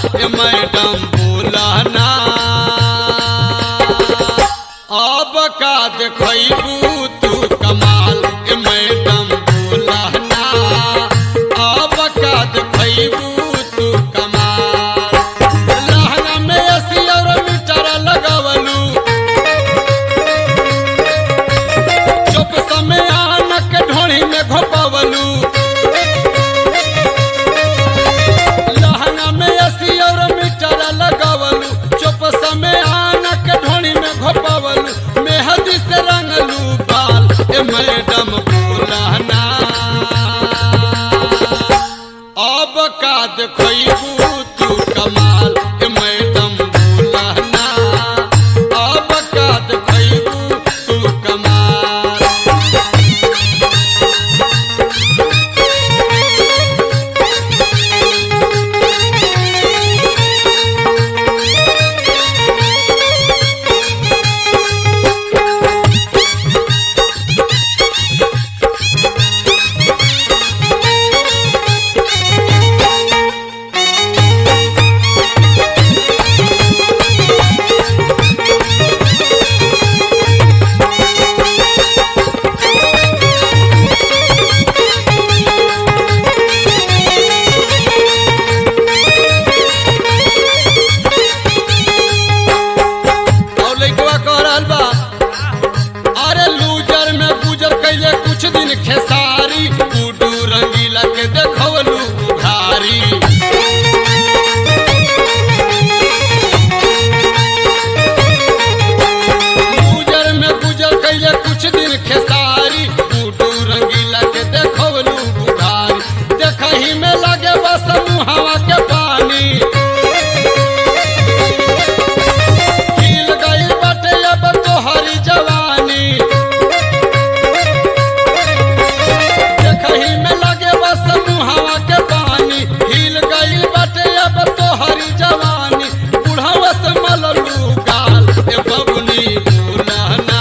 ए madam बोलना अब का देखबू तू कमाल ए मैडम बोलना अब का देखबू तू कमाल लहंगा में अस्सी और मीटर लगवलू चुप समय आनक ढोणी में घोपवलू लहंगा में अस्सी और मीटर लगवलू चुप समय आनक ढोणी में घोपवलू मेहदी से रंगलू बाल ए मैडम बोलना अब का देखबू तू कमाल ए मैडम बोलना अब का देखबू तू कमाल और लइकवा कह रहल बा अरे लूजर में गुजर कैले कुछ दिन खेसारी गुडू रंगीला के देखवलू भारी लूजर में गुजर कैले कुछ दिन खेसारी गुडू रंगीला के देखवलू भारी देखही में लगे बस मुहावा के पानी हिल गई बाटे अब तोहरी जवानी देखही में लगे बस मुहावा के पानी हिल गई बाटे अब तोहरी जवानी बुढ़ावा से मललू गाल ए बबुनी बोलना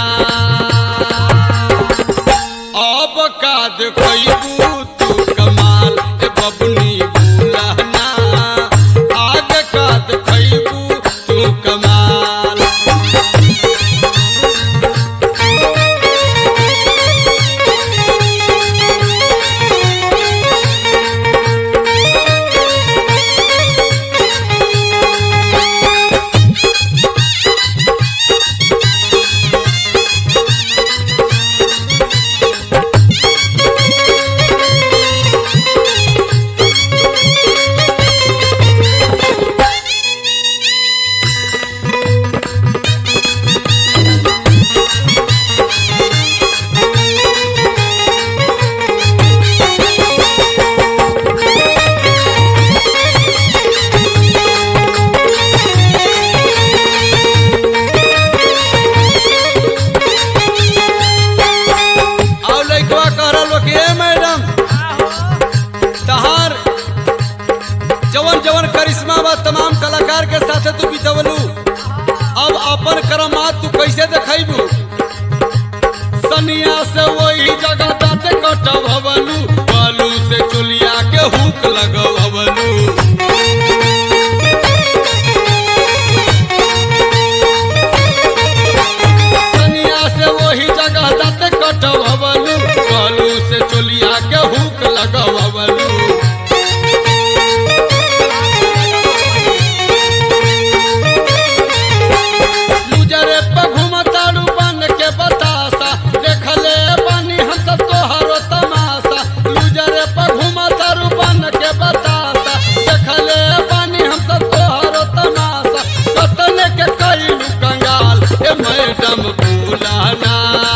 अब का देखबू तू कमाल ए बबुनी बोलना आगे का देखबू तू कमाल और लइकवा कह रहल बा कि ए मैडम तहार जवन जवन करिश्मा बा तमाम कलाकार के साथे तू बितवलू अब अपन करमात तू कैसे देखैबू सनिया से वही जगह दाते कटवलू बालू से चुलिया के हुक लगवलू सनिया से वही जगह दाते कटवलू बालू से चुलिया के हुक लगवलू लुजरे पे घुमताड़ू बन के बतासा देखले बानी हम सब तोहरो तमाशा लुजरे पे घुमताड़ू बन के बतासा देखले बानी हम सब तोहरो तमाशा कतने के कइलू कंगाल ए मैडम बुलाना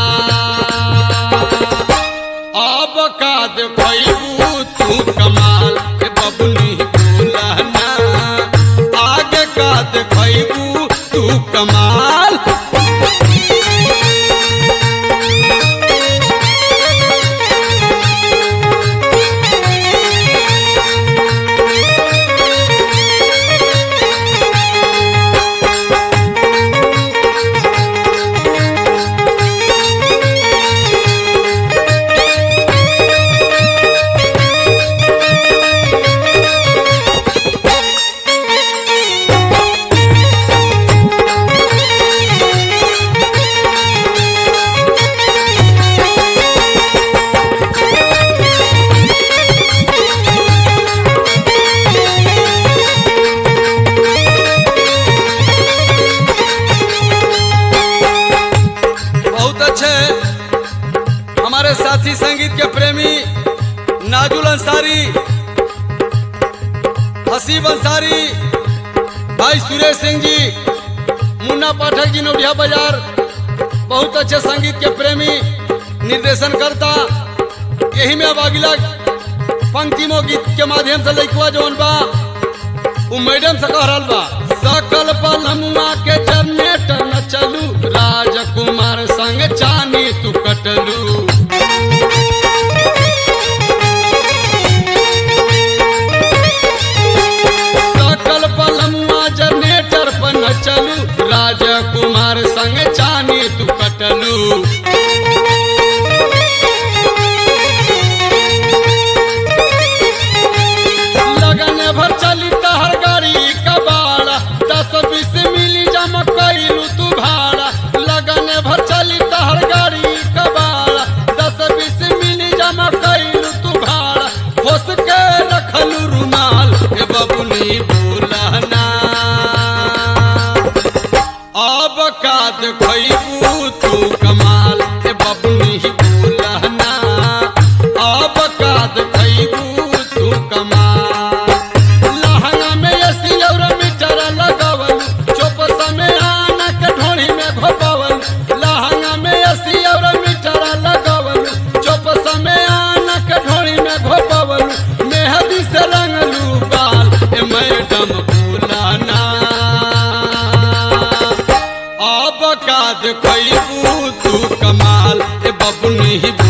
अब का देखबू तू कमाल ए बबुनी बुलाना आगे का देखबू तू कमाल हसीब अंसारी भाई सुरेश सिंह जी मुन्ना पाठक जी नोडिया बाजार बहुत अच्छे संगीत के प्रेमी निर्देशन करता यही में अब अगला पंक्तिमो गीत के माध्यम से लइकवा जौन बा उ मैडम से कह रहल बा सकल पलमुआ के जनरेटर न चलू राजकुमार संग चानी तू कटलू सकल पलमुआ जनरेटर पर न चलू राजकुमार संग चानी तू कटलू लगन भर चली तहर गाड़ी कबाड़ा दस बीस मिली जमा कैलू तू भाड़ा लगन भर चली तहर गाड़ी कबाड़ा दस बीस मिली जमा कैलू तू भाड़ा होस के रखलू रुमाल ए बबुनी बोलना अब काद खैबू तू कमाल ए बबुनी बोलना अब काद खैबू तू कमाल लहंगा में एसी और मीटर लगावल चुप समय आना के ढोड़ी में घोपावल लहंगा में एसी और मीटर लगावल चुप समय आना के ढोड़ी में घोपावल मेहदी से रंगलू बाल ए मैडम बोलाना अब काद खैबू तू कमाल ए बबुनी